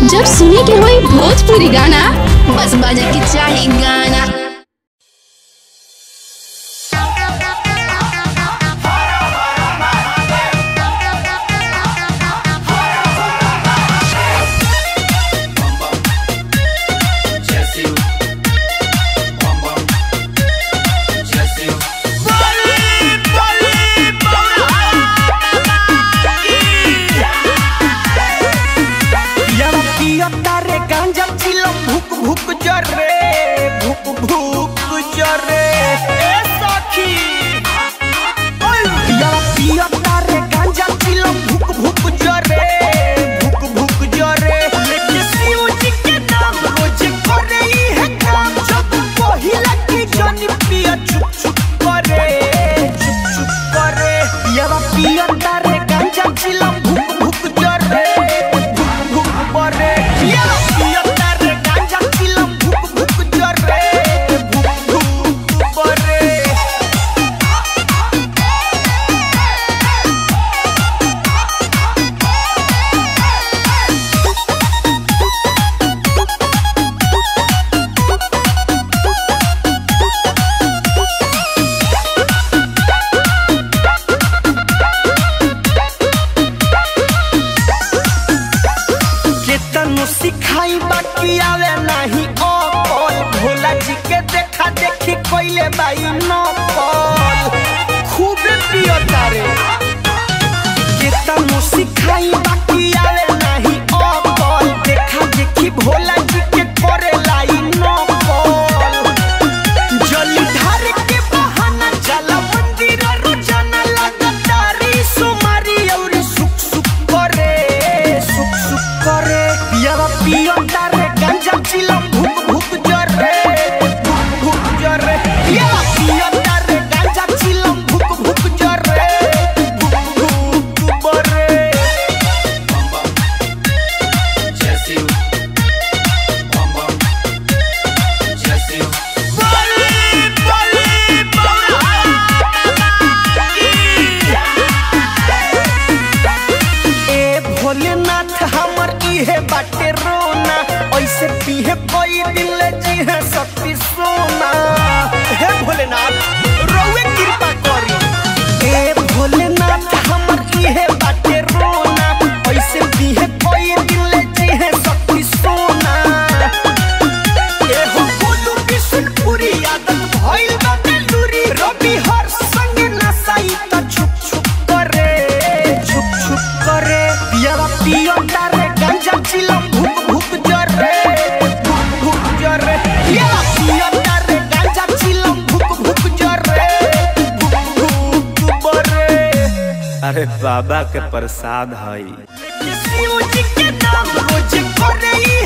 जब सुने के होई भोजपुरी गाना बस बजे के चाही गाना तारे गांजा चिलम भुक भुक जरे भुक भुक जरे ए सखी ओय पिया पिया तारे गांजा चिलम भुक भुक जरे भुक भुक जरे लेके शिव जी के नाम रोज करे ई है काम जब पहिला की जानी पिया चुप चुप करे चुप चुप करे पिया पिया तारे गांजा चिलम भुक भुक जरे भुक भुक करे पिया पिया तारे गांजा चिलम भुक भुक जरे भुक भुक करे केतनो सिखाई बाकी आवे नहीं अकल भोला जी के देखा देखी कोइले बाई नकल खूब पियो तारे केतनो सिखाई बाकी आवे नहीं अकल देखा देखी भोला जी के करे लाई नकल जली धार के बहाना जाला मंदिर रोजाना लगातारी सुमारी और सुख सुख करे सुख सुख करे पियावा पियो तारे गांजा चिलम भुक भुक जरे भुक भुक जरे पियावा पियो तारे गांजा चिलम भुक भुक जरे भुक भुक बरे बली बली ए भोलेनाथ हमर इहे बाटे रोना ऐसे पीहे कोई दिल जी है शक्ति सोना हे भोलेनाथ रउए कृपा करी ए भोलेनाथ हमर इहे बाटे रोना ऐसे पीहे कोई दिल जी है शक्ति सोना ए हो बोलू बिशनपुरी आदत भइल बा बेलूरी रवि हर संग नसाई त छुप छुप करे छुप छुप करे पियावा पियो तारे गांजा चिलम भुक भुक जरे भुक भुक जरे पियावा पियो तारे गांजा चिलम भुक भुक जरे भुक भुक बरे अरे बाबा के प्रसाद हई शिव जी के नाम रोज करे ई